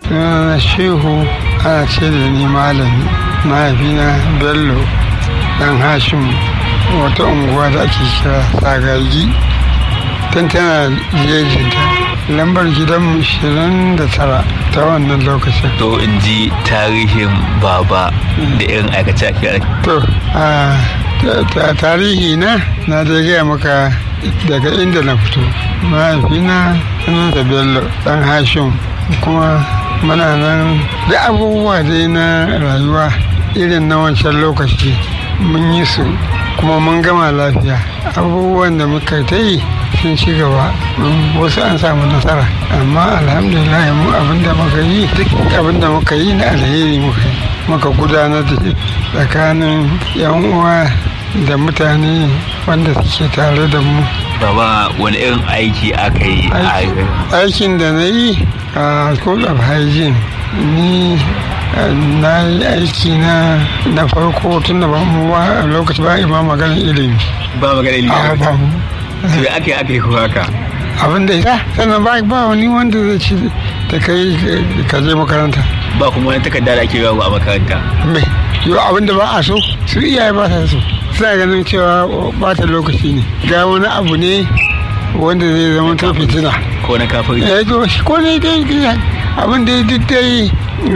sunana shehu ana ce da ni malami mahaifina bello dan hashim wata unguwa da ake kira sagagi tun tana jejinta lambar gidanmu 29 ta wannan lokacin to in ji tarihin baba da irin aikace to a tarihi na na da gaya maka daga inda na fito mahaifina sunansa bello dan hashim kuma muna nan da abubuwa dai na rayuwa irin na wancan lokaci mun yi su kuma mun gama lafiya abubuwan da muka ta yi sun ci gaba wasu an samu nasara amma alhamdulillah mu abinda muka yi duk abinda muka yi na alheri muka yi muka gudanar da tsakanin yan uwa da mutane wanda suke tare da mu baba wani irin aiki aka yi aikin da na yi a school of hygiene ni na yi aiki na na farko tun da ba mu ba a lokaci ba ima maganin ilimi ba maganin ilimi a ba mu to ya aka yi aka yi ko haka abin da ya sannan ba ba wani wanda zai ci da kai ka je makaranta ba kuma wani takarda da ake yawo a makaranta me yau abin da ba a so su iyaye ba sa so suna ganin cewa bata lokaci ne ga wani abu ne wanda zai zama ta fitina ko na kafin ya to ko ne dai abin da ya dai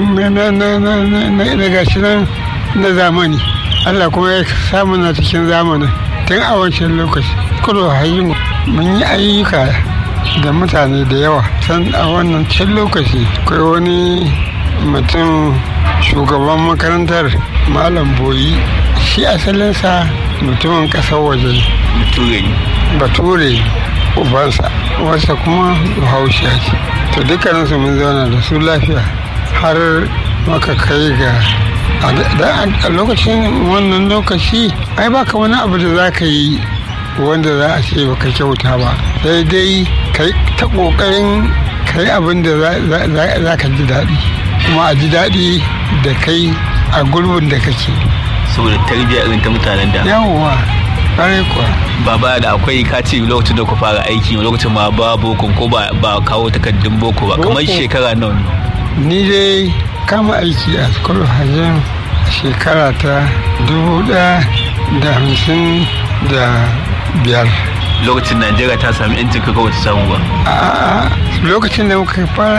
na gashi nan na zamani Allah kuma ya samu na cikin zamanin tun a wancan lokaci kudu hayi mun yi ayyuka da mutane da yawa san a wannan can lokaci kai wani mutum shugaban makarantar malam boyi shi asalinsa mutumin ƙasar waje bature bature ubansa wasa kuma bahaushiya ce to dukkaninsu mun zauna da su lafiya har maka kai ga a lokacin wannan lokaci ai baka wani abu da za ka yi wanda za a ce baka kyauta ba sai dai kai ta ƙoƙarin kai abin da za ka ji daɗi kuma a ji daɗi da kai a gurbin da kake saboda tarbiyya irin ta mutanen da yawwa kare kuwa baba da akwai kaci lokacin da ku fara aiki lokacin ma ba boko ko ba kawo takardun boko ba kamar shekara nawa ni dai kama aiki a school hajjan shekara ta dubu ɗaya da hamsin da biyar lokacin najeriya ta sami yancin kaka wata samu ba a lokacin da muka fara